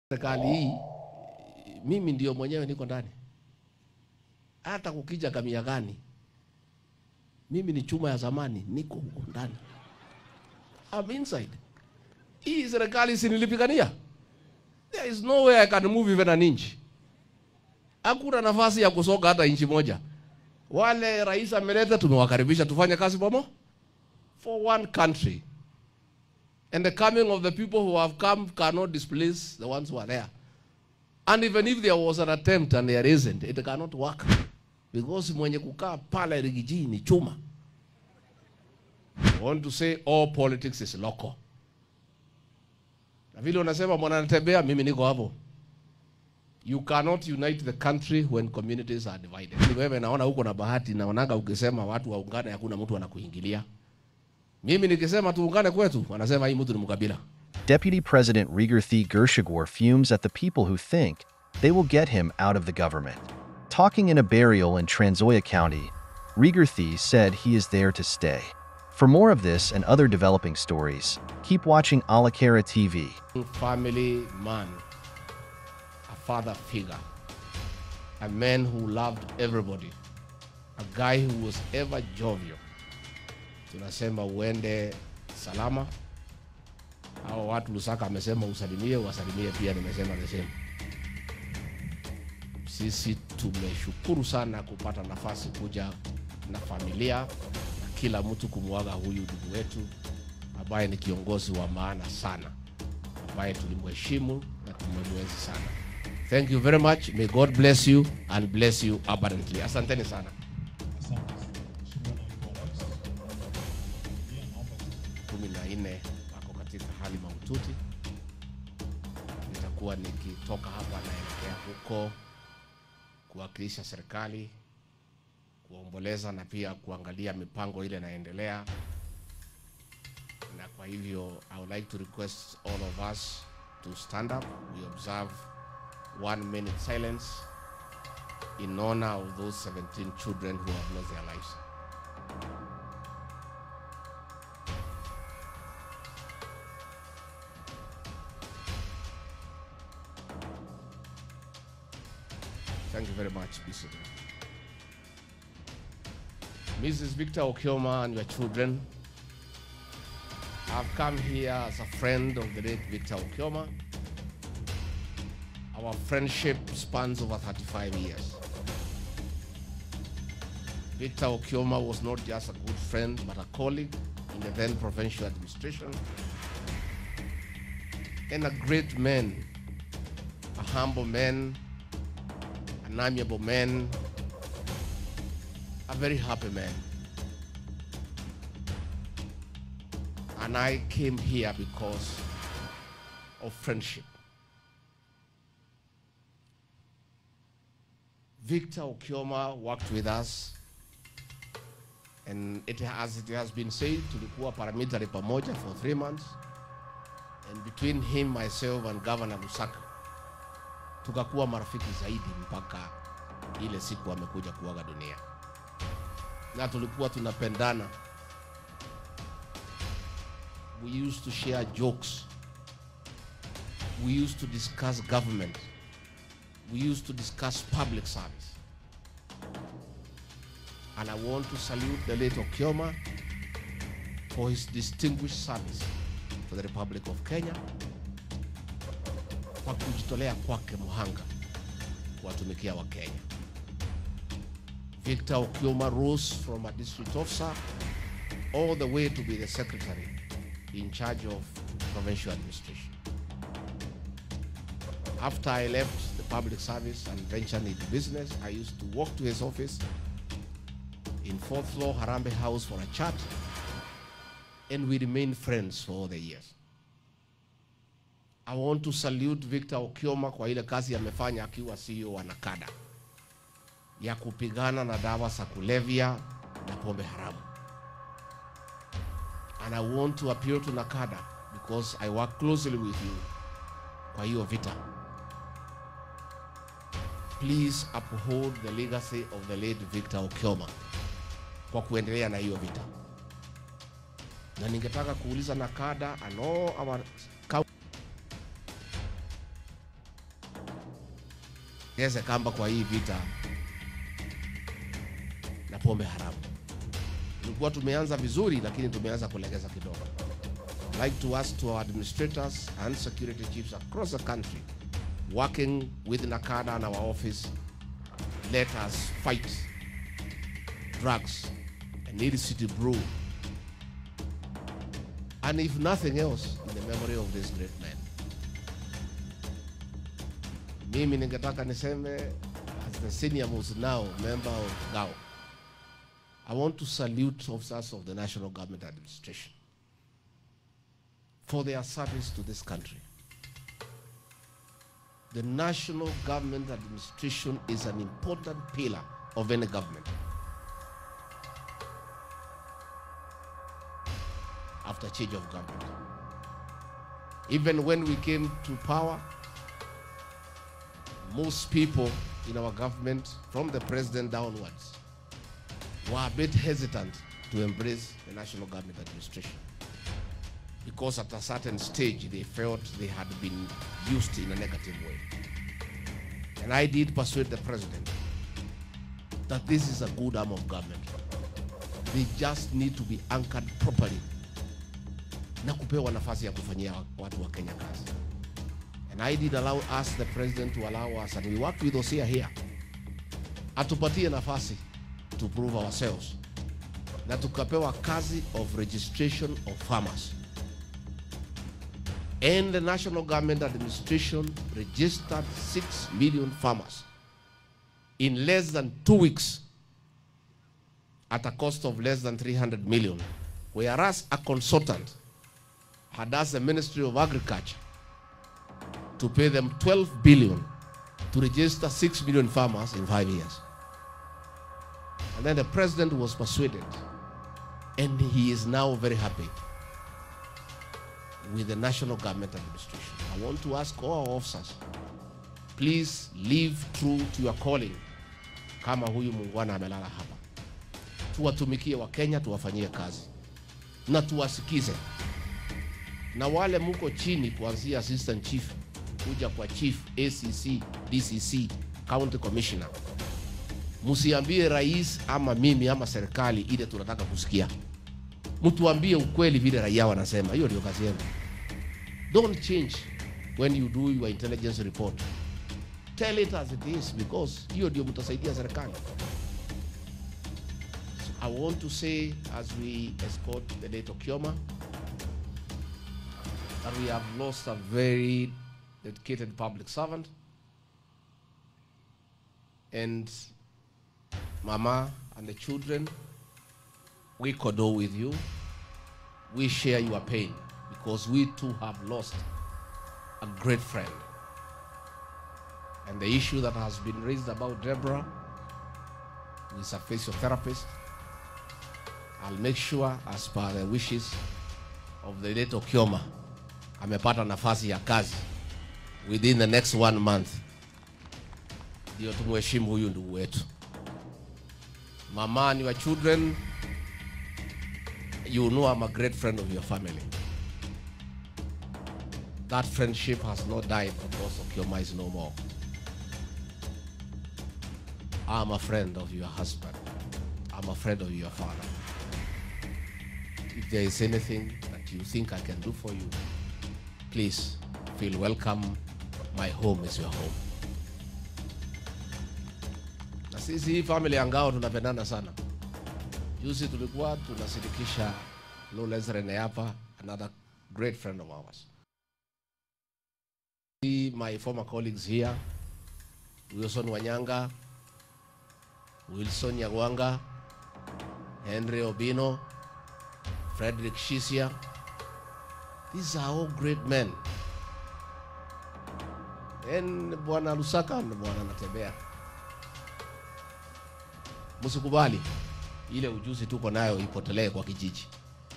serikali hii mimi ndio mwenyewe niko ndani, hata kukija kamia gani, mimi ni chuma ya zamani, niko huko ndani, I'm inside. Hii serikali sinilipigania, there is no way I can move even an inch. Hakuna nafasi ya kusoka hata inchi moja. Wale rais ameleta, tumewakaribisha tufanye kazi pamoja for one country and the coming of the people who have come cannot displace the ones who are there. And even if there was an attempt and there isn't, it cannot work. Because mwenye kukaa pale Rigiji ni chuma. I want to say all politics is local. Na vile unasema mwana anatembea, mimi niko hapo. You cannot unite the country when communities are divided. Ni wewe naona huko na bahati, naonaga ukisema watu waungane, hakuna mtu anakuingilia. Mimi nikisema tuungane kwetu, wanasema hii mtu ni mkabila. Deputy President Rigathi Gershagor fumes at the people who think they will get him out of the government. Talking in a burial in Transoya County, Rigathi said he is there to stay. For more of this and other developing stories, keep watching Alakara TV. family man, a father figure, a man who loved everybody, a guy who was ever jovial. Tunasema uende salama. Hao watu Lusaka amesema usalimie, wasalimie pia, nimesema the same. Sisi tumeshukuru sana kupata nafasi kuja na familia na kila mtu kumwaga huyu ndugu wetu ambaye ni kiongozi wa maana sana ambaye tulimheshimu na tumemwenzi sana. Thank you very much. May God bless you and bless you abundantly. Asanteni sana. kumi na nne wako katika hali mahututi. Nitakuwa nikitoka hapa naelekea huko kuwakilisha serikali, kuomboleza na pia kuangalia mipango ile inaendelea na kwa hivyo I would like to request all of us to stand up. We observe one minute silence in honor of those 17 children who have lost their lives. Thank you very much, Bishop. Mrs. Victor Okioma and your children, I've come here as a friend of the late Victor Okioma. Our friendship spans over 35 years. Victor Okioma was not just a good friend, but a colleague in the then provincial administration, and a great man, a humble man, an amiable man, a very happy man. And I came here because of friendship. Victor Okioma worked with us and it has, it has been said tulikuwa paramilitary pamoja for three months and between him, myself and Governor Lusaka tukakuwa marafiki zaidi mpaka ile siku amekuja kuaga dunia, na tulikuwa tunapendana. We used to share jokes. We used to discuss government. We used to discuss public service. And I want to salute the late Okioma for his distinguished service to the Republic of Kenya kwa kujitolea kwake muhanga kuwatumikia Wakenya. Victor Okioma rose from a district officer all the way to be the secretary in charge of provincial administration. After I left the public service and ventured into business, I used to walk to his office in fourth floor Harambe House for a chat, and we remained friends for all the years. I want to salute Victor Okioma kwa ile kazi amefanya akiwa CEO wa NACADA ya kupigana na dawa za kulevya na pombe haramu. And I want to appeal to NACADA because I work closely with you kwa hiyo vita. Please uphold the legacy of the late Victor Okioma kwa kuendelea na hiyo vita. Na ningetaka kuuliza NACADA and all our geze kamba kwa hii vita na pombe haramu. Tulikuwa tumeanza vizuri, lakini tumeanza kulegeza kidogo. I'd like to ask to our administrators and security chiefs across the country working with Nakada and our office, let us fight drugs and illicit brew. And if nothing else, in the memory of this great man. Mimi ningetaka niseme as the senior most now member of GAO, I want to salute officers of the National Government Administration for their service to this country. The National Government Administration is an important pillar of any government. After change of government. Even when we came to power, most people in our government, from the president downwards, were a bit hesitant to embrace the National Government Administration because at a certain stage they felt they had been used in a negative way. And I did persuade the president that this is a good arm of government. They just need to be anchored properly na kupewa nafasi ya kufanyia watu wa Kenya kazi. And I did allow us, the president, to allow us, and we worked with Osia here, atupatie nafasi to prove ourselves na tukapewa kazi of registration of farmers and the national government administration registered 6 million farmers in less than two weeks at a cost of less than 300 million, whereas a consultant had asked the Ministry of Agriculture to pay them 12 billion to register 6 million farmers in five years. And then the president was persuaded, and he is now very happy with the national government administration. I want to ask all our officers, please live true to your calling kama huyu muungwana amelala hapa. Tuwatumikie Wakenya, tuwafanyie kazi na tuwasikize, na wale muko chini kuanzia assistant chief kuja kwa chief, ACC, DCC, county commissioner, msiambie rais ama mimi ama serikali ile tunataka kusikia mtuambie ukweli vile raia wanasema. Hiyo ndio kazi yenu. Don't change when you do your intelligence report. Tell it as it is because hiyo ndio mtasaidia serikali. So I want to say as we escort the late Okioma that we have lost a very dedicated public servant and Mama and the children we condole with you. We share your pain because we too have lost a great friend. And the issue that has been raised about Deborah, who is a physiotherapist, I'll make sure as per the wishes of the late Okioma, amepata nafasi ya kazi within the next one month. Ndio tumheshimu huyu ndugu wetu. Mama and your children, you know I'm a great friend of your family. That friendship has not died because Okioma is no more. I'm a friend of your husband. I'm a friend of your father. If there is anything that you think I can do for you, please feel welcome. My home is your home. Na sisi hii family ya Ngao tunapendana sana. Juzi tulikuwa tunasindikisha Lawrence Rene hapa, another great friend of ours. See my former colleagues here, Wilson Wanyanga, Wilson Nyagwanga, Henry Obino, Frederick Shisia. These are all great men. And Bwana Lusaka na Bwana Natembea. Msikubali ile ujuzi tuko nayo ipotelee kwa kijiji.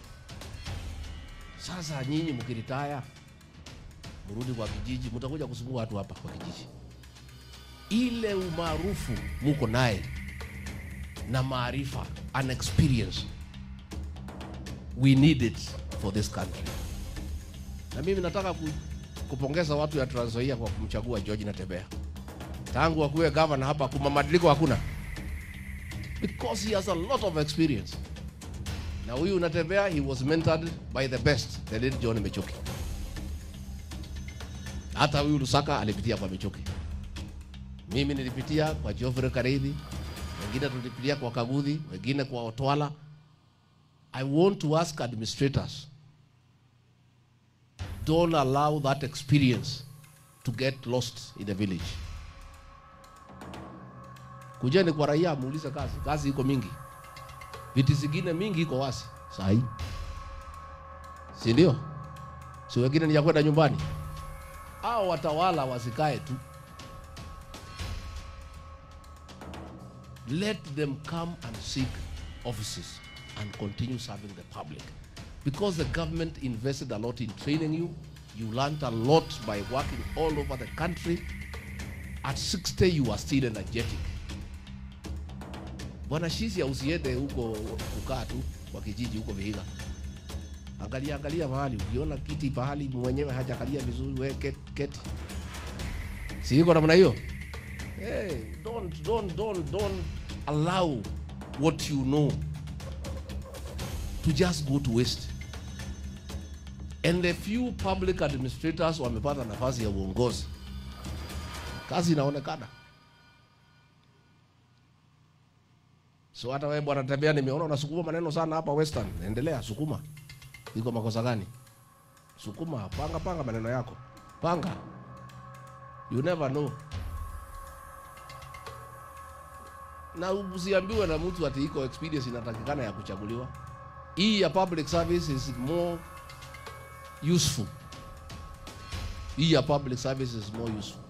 Sasa nyinyi mkiritaya, mrudi kwa kijiji, mtakuja kusumbua watu hapa kwa kijiji. Ile umaarufu muko naye na maarifa and experience, we need it for this country. Na mimi nataka ku, kupongeza watu ya Trans Nzoia kwa kumchagua George Natembea. tangu akuwe governor hapa kuma mabadiliko hakuna because he has a lot of experience na huyu unatembea he was mentored by the best the late John Michuki hata huyu Lusaka alipitia kwa Michuki mimi nilipitia kwa Geoffrey Kareithi wengine tulipitia kwa Kaguthi wengine kwa Otwala I want to ask administrators don't allow that experience to get lost in the village. Kujeni kwa raia muulize kazi, kazi iko mingi, viti zingine mingi iko wazi saa hii, si ndio? Si wengine ni ya kwenda nyumbani, au watawala wasikae tu, let them come and seek offices and continue serving the public because the government invested a lot in training you you learned a lot by working all over the country at 60 you are still energetic bwana shizi usiende huko kukaa tu kwa kijiji huko Vihiga angalia angalia mahali ukiona kiti pahali mwenyewe hajakalia vizuri we keti, keti. si iko namna hiyo hey, don't, don't, don't, don't allow what you know to just go to waste. And the few public administrators wamepata nafasi ya uongozi, kazi inaonekana. So hata wewe bwana Tembea, nimeona unasukuma maneno sana hapa Western. Endelea sukuma, iko makosa gani? Sukuma, panga panga maneno yako, panga. You never know. Na usiambiwe na mtu ati iko experience inatakikana ya kuchaguliwa hii ya public service is more useful. Hii ya public service is more useful.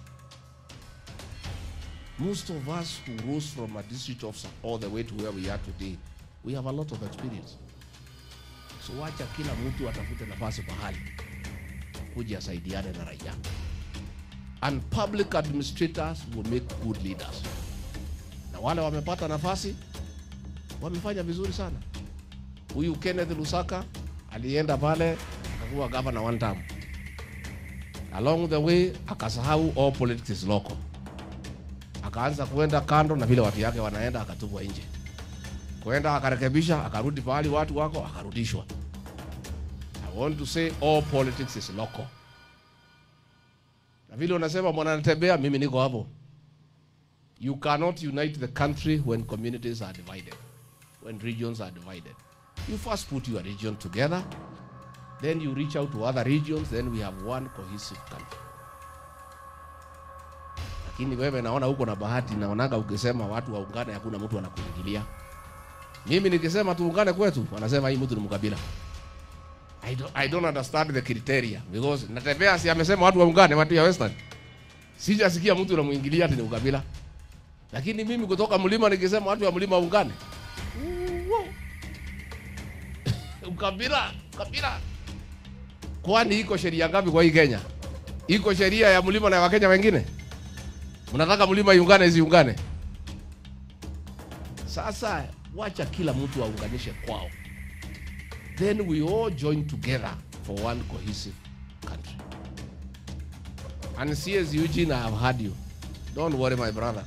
Most of us who rose from a district officer all the way to where we are today, we have a lot of experience. So wacha kila mtu atafute nafasi pahali kuja asaidiane na raia. And public administrators will make good leaders. Na wale wamepata nafasi wamefanya vizuri sana. Huyu Kenneth Lusaka alienda pale akakuwa governor one term. Along the way akasahau all politics is local, akaanza kuenda kando na vile watu yake wanaenda, akatupwa nje, kwenda akarekebisha, akarudi pahali watu wako, akarudishwa. I want to say all politics is local. Na vile unasema mwanatembea, mimi niko hapo. You cannot unite the country when communities are divided, when regions are divided. You first put your region together, then you reach out to other regions, then we have one cohesive country. Lakini wewe naona huko na bahati, naonaga ukisema watu waungane, hakuna mtu anakuingilia. Mimi nikisema tuungane kwetu, wanasema hii mtu ni mkabila. I don't, I don't understand the criteria because natembea, si amesema watu waungane, watu ya Western. Sijasikia mtu anamuingilia ati ni ukabila. Lakini mimi kutoka mlima nikisema watu wa mlima waungane, ukabila ukabila. Kwani iko sheria ngapi kwa hii Kenya? Iko sheria ya mlima na Wakenya wengine? Mnataka mlima iungane isiungane? Sasa wacha kila mtu aunganishe kwao, then we all join together for one cohesive country. And CS Eugene, I have heard you. Don't worry my brother.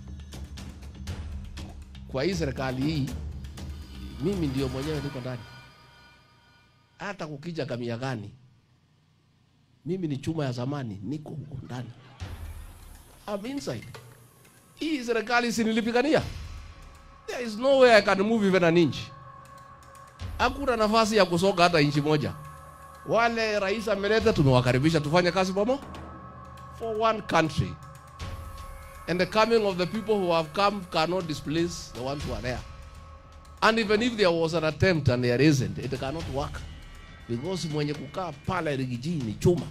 Kwa hii serikali hii mimi ndio mwenyewe niko ndani hata kukija kamia gani, mimi ni chuma ya zamani, niko huko ndani, I'm inside. Hii serikali si nilipigania, there is no way I can move even an inch. Hakuna nafasi ya kusoka hata inchi moja. Wale rais ameleta, tumewakaribisha tufanye kazi pamoja for one country, and the coming of the people who have come cannot displace the ones who are there. And even if there was an attempt and there isn't, it cannot work because mwenye kukaa pale Rigiji ni chuma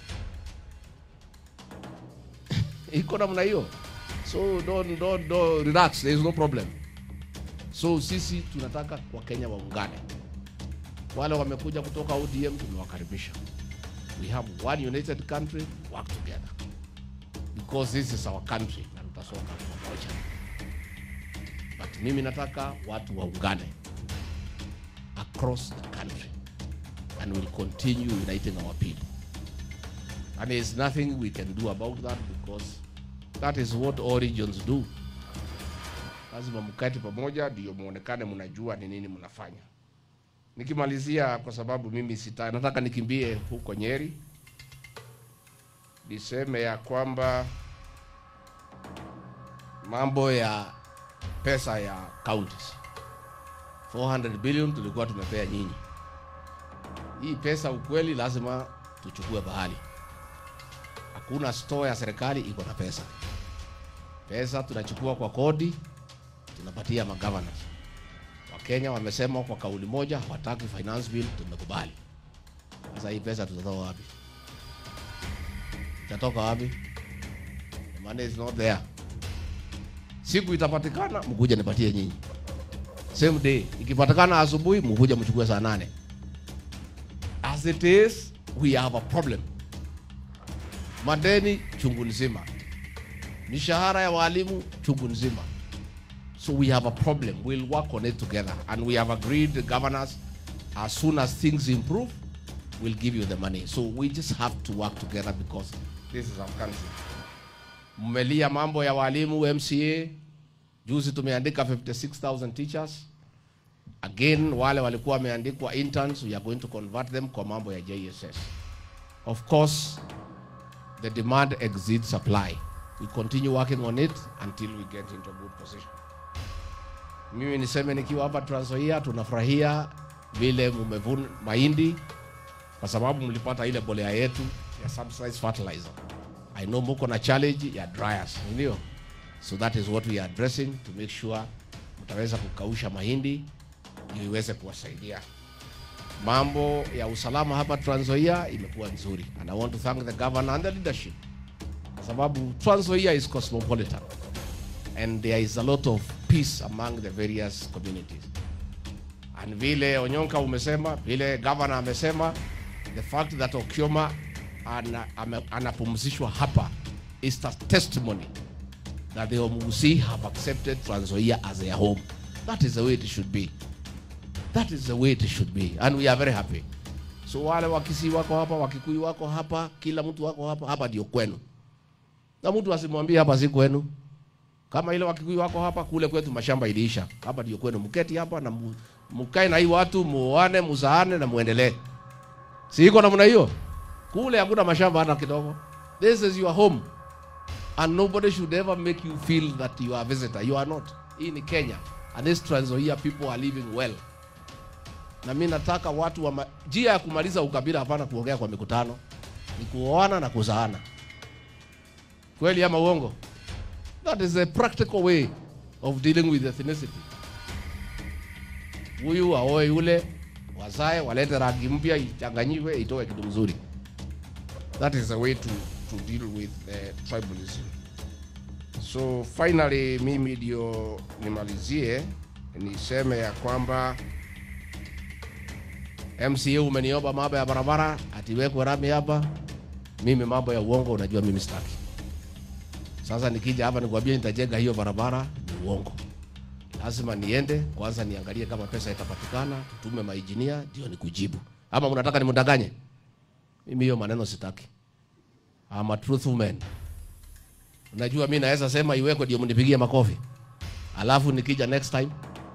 iko namna hiyo, so don't, don't, don't relax, there is no problem. So sisi tunataka Wakenya waungane. Wale wamekuja kutoka ODM tumewakaribisha. We have one united country, work together because this is our country na tutasonga pamoja. But mimi nataka watu waungane across the country and we'll continue uniting our people. And there's nothing we can do about that because That is what all regions do. Lazima mkati pamoja ndio muonekane mnajua ni nini mnafanya. Nikimalizia, kwa sababu mimi sita, nataka nikimbie huko Nyeri, niseme ya kwamba mambo ya pesa ya counties 400 billion tulikuwa tumepea nyinyi. Hii pesa ukweli lazima tuchukue bahali. Hakuna store ya serikali iko na pesa. Pesa tunachukua kwa kodi, tunapatia magavana. Wakenya wamesema kwa kauli moja hawataki finance bill, tumekubali. Sasa hii pesa tutatoa wapi? Itatoka wapi? The money is not there. Siku itapatikana mkuja nipatie nyinyi. Same day. Ikipatikana asubuhi mkuja mchukue saa nane. As it is, we have a problem. Madeni chungu nzima, mishahara ya walimu chungu nzima. So we have a problem. We'll work on it together. And we have agreed, the governors, as soon as things improve, we'll give you the money. So we just have to work together because this is our country. Mmelia mambo ya walimu MCA. Juzi tumeandika 56,000 teachers. Again, wale walikuwa wameandikwa interns, we are going to convert them kwa mambo ya JSS. Of course, the demand exceeds supply. We continue working on it until we get into a good position. Mimi niseme nikiwa hapa Trans Nzoia tunafurahia vile mmevuna mahindi kwa sababu mlipata ile bolea yetu ya subsidized fertilizer. I know muko na challenge ya dryers, ndio? So that is what we are addressing to make sure mtaweza kukausha mahindi ndio iweze kuwasaidia. Mambo ya usalama hapa Trans Nzoia imekuwa nzuri and I want to thank the governor and the leadership kwa sababu Trans Nzoia is cosmopolitan and there is a lot of peace among the various communities. And vile Onyonka umesema, vile governor amesema, the fact that Okioma ana, ame- anapumzishwa hapa is a testimony that the Omugusi have accepted Trans Nzoia as their home. That is the way it should be. That is the way it should be and we are very happy. So wale Wakisii wako hapa, Wakikuyu wako hapa, kila mtu wako hapa, hapa ndio kwenu, na mtu asimwambie hapa si kwenu. Kama ile Wakikuyu wako hapa, kule kwetu mashamba iliisha, hapa ndio kwenu. Mketi hapa na mu- mkae na hii watu, muoane, muzaane na muendelee. Si iko namna hiyo? Kule hakuna mashamba hata kidogo. This is your home and nobody should ever make you feel that you are a visitor. You are not. Hii ni Kenya and this Trans Nzoia people are living well. Na mimi nataka watu wa ma- njia ya kumaliza ukabila, hapana kuongea kwa mikutano, ni kuoana na kuzaana. Kweli ama uongo? That is a practical way of dealing with ethnicity. Huyu aoe yule, wazae, walete rangi mpya, ichanganyiwe, itoe kitu mzuri. That is the way to, to deal with uh, tribalism. So finally, mimi ndio nimalizie niseme ya kwamba MCA umeniomba mambo ya barabara atiwekwe rami hapa. Mimi mambo ya uongo, unajua mimi sitaki. Sasa nikija hapa nikwambia nitajenga hiyo barabara, ni uongo. Lazima niende kwanza niangalie kama pesa itapatikana, tutume maijinia ndio nikujibu. Ama mnataka nimdanganye? Mimi hiyo maneno sitaki. I'm a truthful man. Unajua mimi naweza sema iwekwe ndio mnipigie makofi. Alafu nikija next time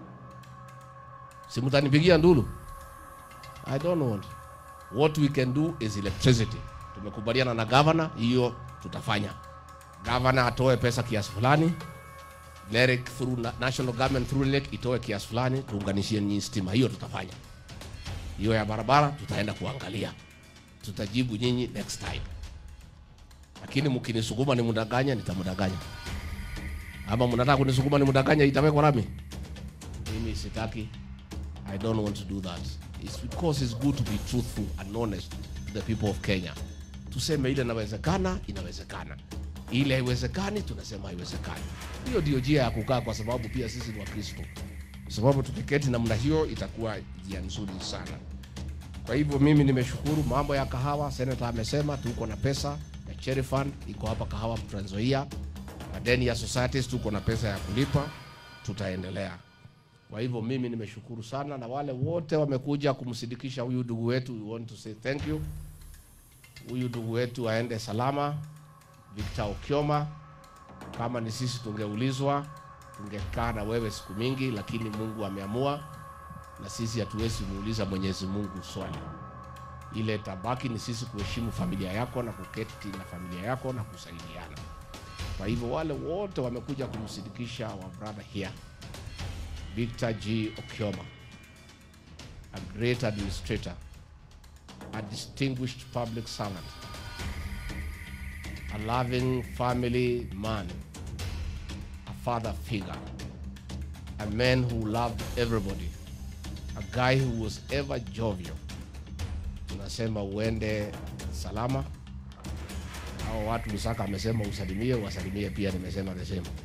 si mtanipigia ndulu. I don't want. What we can do is electricity. Tumekubaliana na governor, hiyo tutafanya. Governor atoe pesa kiasi fulani, LEREC through na- national government through LEREC itoe kiasi fulani, tuunganishie nyinyi stima. Hiyo tutafanya. Hiyo ya barabara tutaenda kuangalia, tutajibu nyinyi next time. Lakini mkinisukuma nimdanganya, nitamdanganya. Ama mnataka kunisukuma nimdanganya, itawekwa rami? Mimi sitaki. I don't want to do that. It's because it's good to be truthful and honest to the people of Kenya. Tuseme ile inawezekana, inawezekana. Ile haiwezekani, tunasema haiwezekani. Hiyo ndio njia ya kukaa, kwa sababu pia sisi ni Wakristo. Kwa sababu tukiketi namna hiyo itakuwa njia nzuri sana. Kwa hivyo mimi nimeshukuru. Mambo ya kahawa, senator amesema tuko na pesa ya cherry fund iko hapa kahawa Trans Nzoia. Madeni ya societies tuko na pesa ya kulipa, tutaendelea. Kwa hivyo mimi nimeshukuru sana, na wale wote wamekuja kumsindikisha huyu ndugu wetu, we want to say thank you. Huyu ndugu wetu aende salama, Victor Okioma, Kama ni sisi tungeulizwa, tungekaa na wewe siku mingi, lakini Mungu ameamua, na sisi hatuwezi muuliza Mwenyezi Mungu swali. Ile tabaki ni sisi kuheshimu familia yako na kuketi na familia yako na kusaidiana. Kwa hivyo wale wote wamekuja kumsindikisha wa brother here, Victor G. Okioma, a great administrator, a distinguished public servant, a loving family man, a father figure, a man who loved everybody, a guy who was ever jovial. Tunasema uende salama. Hao watu Lusaka amesema usalimie, wasalimie pia, nimesema the same.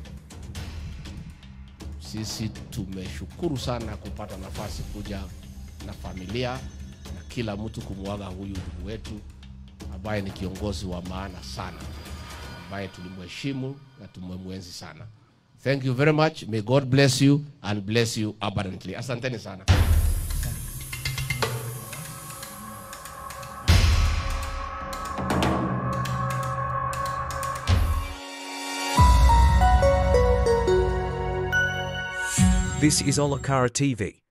Sisi tumeshukuru sana kupata nafasi kuja na familia na kila mtu kumwaga huyu ndugu wetu ambaye ni kiongozi wa maana sana, ambaye tulimheshimu na tumemwenzi sana. Thank you very much. May God bless you and bless you abundantly. Asanteni sana. This is Olakara TV.